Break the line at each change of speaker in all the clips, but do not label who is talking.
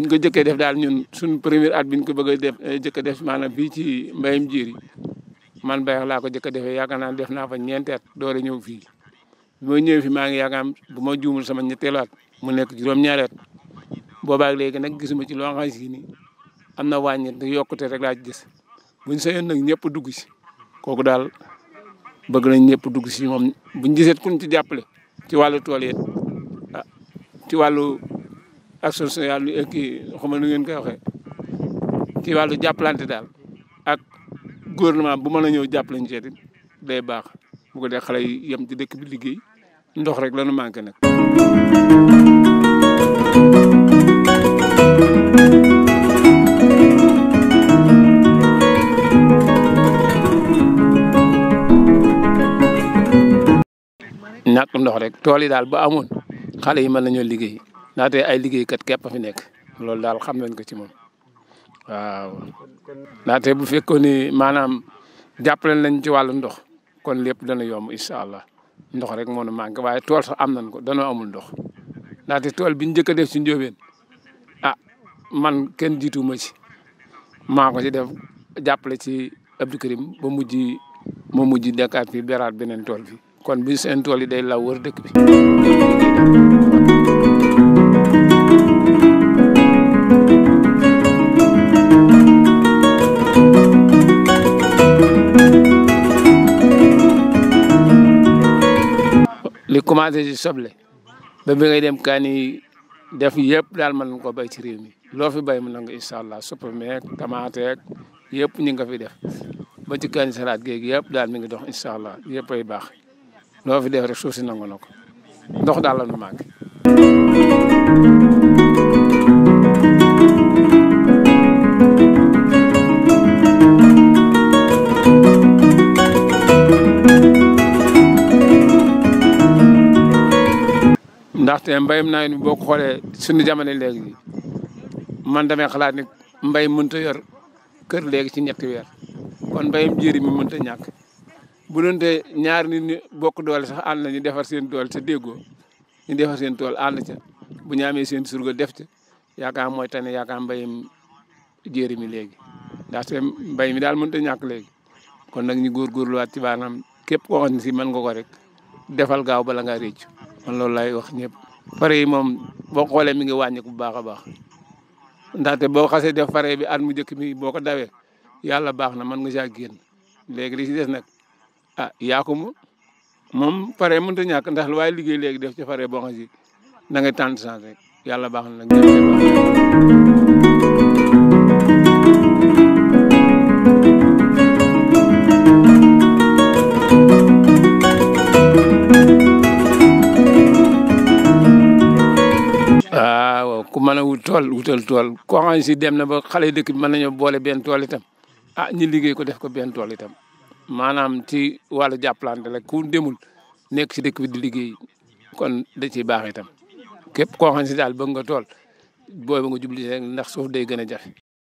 ko jëkkee def daal ñun suñ premier at biñ ko bëgg a def jëkk a def maanaam fii ci mbayam jiiri man Bayax laa ko jëkk a defee yaakaar naa def naa fa ñeenti at door a ñëw fii bi ma ñëwee fi maa ngi yaakaar bu ma juumul sama ñetteelu at mu nekk juróom-ñaari at boobaag léegi nag gisuma ci loo xam si ni am na wàññi te yokkute rek laa ci gis buñ sayoon nag ñëpp dugg si kooku daal bëgg nañ ñëpp dugg si moom buñ gisee kuñ ci jàppale ci wàllu tool yi ah ci wàllu action sociale kii xam nu ngeen koy waxee ci wàllu jàppalante daal ak gouvernement bu mën a ñëw jàppale ñu seeti day baax bu ko dee xale yi yem ci dëkk bi liggéey ndox rek la nu manqué nag. ñàkk ndox rek tool yi daal ba amoon xale yi mën nañoo liggéey ndaxte ay liggéeykat képp a fi nekk loolu daal xam nañ ko ci moom waaw. ndaxte bu fekkoon ni maanaam jàppale nañ ci wàllu ndox kon lépp dana yomb incha allah ndox rek moo nu manqué waaye tool sax am nañ ko danoo amul ndox ndaxte tool bi ñu njëkk a def ci njóobeen ah man kenn jiitu ma ci maa ko ci def jàppale ci Abdou Karim ba mujj ma mujj dekkaat fi beraat beneen tool bi kon bi seen tool yi day law wër dëkk bi. li commencé ci soble ba bi ngay dem kaani def yëpp daal mën nga ko bay ci réew mi loo fi bay mën na nga incha allah supame ak tamaate ak yëpp ñu nga fi def ba ci kaani salaat géeg yëpp daal mi ngi dox incha allah yëpp ay baax loo fi def rek suuf si nangu na ko ndox daal la nu manqué. ndaxte mbayum nawet bi boo ko xoolee suñu jamono léegi man damay xalaat ni mbay mënut a yor kër léegi ci ñetti weer kon mbayum jéeri mi mënut a ñàkk bu doonte ñaar nit ñi bokk doole sax ànd nañu defar seen doole te déggoo ñu defar seen tool ànd ca bu ñu amee seen surga def ca yaakaar mooy tane yaakaar mbayum jéeri mi léegi ndaxte mbay mi daal mënut a ñàkk léegi kon nag ñu góorgóorluwaat ci baanaam képp koo xam ne si mën nga ko rek defal gaaw bala ngaa réccu man loolu lay wax ñëpp pare yi moom boo xoolee mi ngi wàññiku bu baax a baax ndaxte boo xasee def pare bi at mu njëkk mi boo ko dawee yàlla baax na mën nga saa génn léegi li ci des nag ah yaa ko mu moom pare mënut a ñàkk ndax lu waaye liggéey léegi def ci pare boo xam si da ngay tànn chance rek yàlla baax na nag waaw ku mën a wut tool wutal tool koo xam ne si dem na ba xale dëkk bi mën nañoo boole benn tool itam ah ñi liggéey ko def ko benn tool itam maanaam ci wàllu jàppalante rek ku demul nekk si dëkk bi di liggéey kon da ciy baax itam képp koo xam ne si daal bëgg nga tool booy ba nga jubli rek ndax suuf day gën a jafe.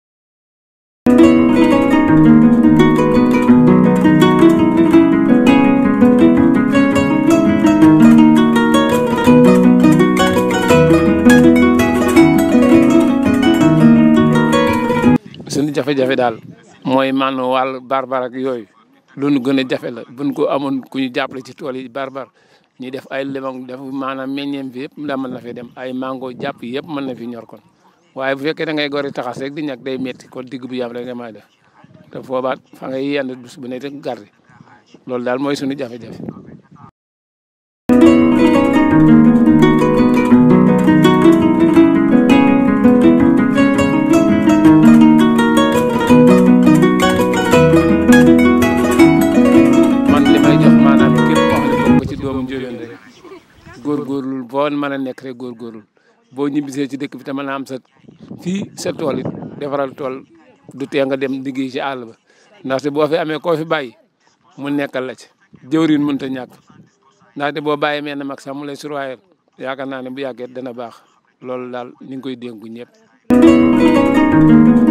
suñu jafe-jafe daal mooy man wàllu barbar ak yooyu lu nu gën a jafe la buñ ko amoon ku ñu jàppale ci tool yi barbar ñuy def ay limon def maanaam meññeem fi yëpp nda mën na fi dem ay mango jàpp yëpp mën na fi ñor kon waaye bu fekkee da ngay gori taxas rek di ñàkk day metti kon digg bu yam rek nga may def te foobaat fa ngay yenn dus bu ne rek gardi loolu daal mooy suñu jafe-jafe man li may jox maanaam képp koo xam ne bokk ci doomu Ndiobène rek góorgóorlu boo mën a nekk rek góorgóorlu boo ñibbisee ci dëkk bi te mën a am sa fii sa tool it defaral tool du tee nga dem liggéey ci àll ba ndaxte boo fi amee koo fi bàyyi mu nekkal la ci jëwriñ mënut a ñàkk ndaxte boo bàyyi mel ne mag sax mu lay surwaayal yaakaar naa ne bu yàggee dana baax loolu daal ñu ngi koy dénku ñëpp.